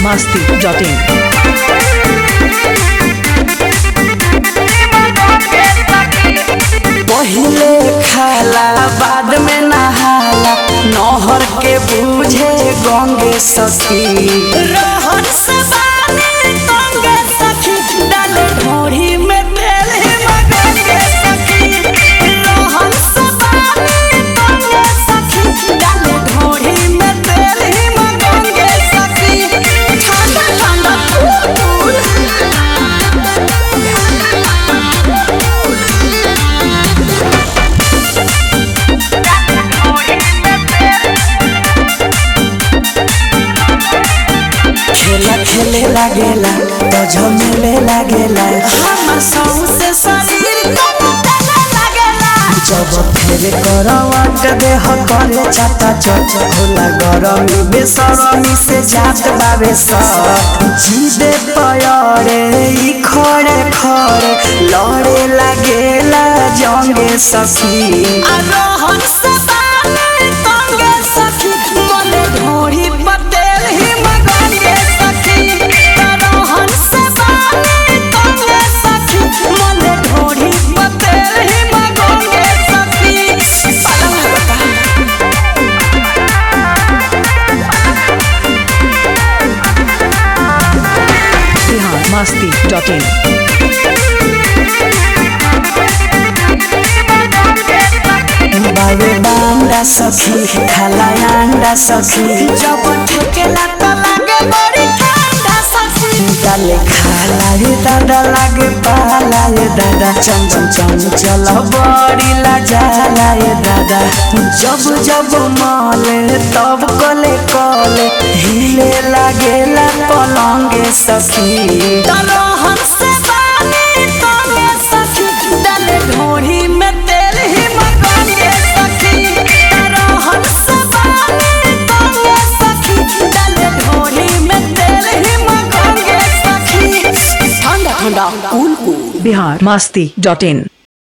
masti.in. पहिले खाला बाद में नहाला नहर के बूझे गंगे सखी रहन से बानी गंगे सखी डाले ढोरी में तेल ही गंगे सखी रहन से बानी गंगे सखी डाले ढोरी में तेल ही गंगे सखी ठंडा ठंडा फूल खेला खेले लागेला तो झमेले लागेला हमर सौसे शरीर कमतले लागेला जब फेरे करवट देह करे चाटा चट होला गरमी बेसरमी से जात बाबे सट जीदे पयरे ई खड़े खड़े लड़े लागेला जंगे सखी आ रोहन से बानी तंगे सखी मने ढोरी पतेल ही मगंगे सखी रोहन से बानी तंगे सखी मने ढोरी पतेल ही मगंगे सखी पलंग बता Bihar masti.in. बाबे बांडा सखी खाला अंडा सखी जब ठेकेला तो लागे बड़ी ठंडा सखी डाले खाला रे दादा लागे पाला रे दादा चम चम चम चल बड़ी ला जाला रे दादा जब जब माले तब कले कले हिले लागेला पलंगे सखी तलो हमसे बानी तले सखी डाले ढोरी में तेल ही मगंगे सखी तलो हमसे बानी तले सखी डाले ढोरी में तेल ही मगंगे सखी ठंडा ठंडा कूल कूल Bihar masti.in.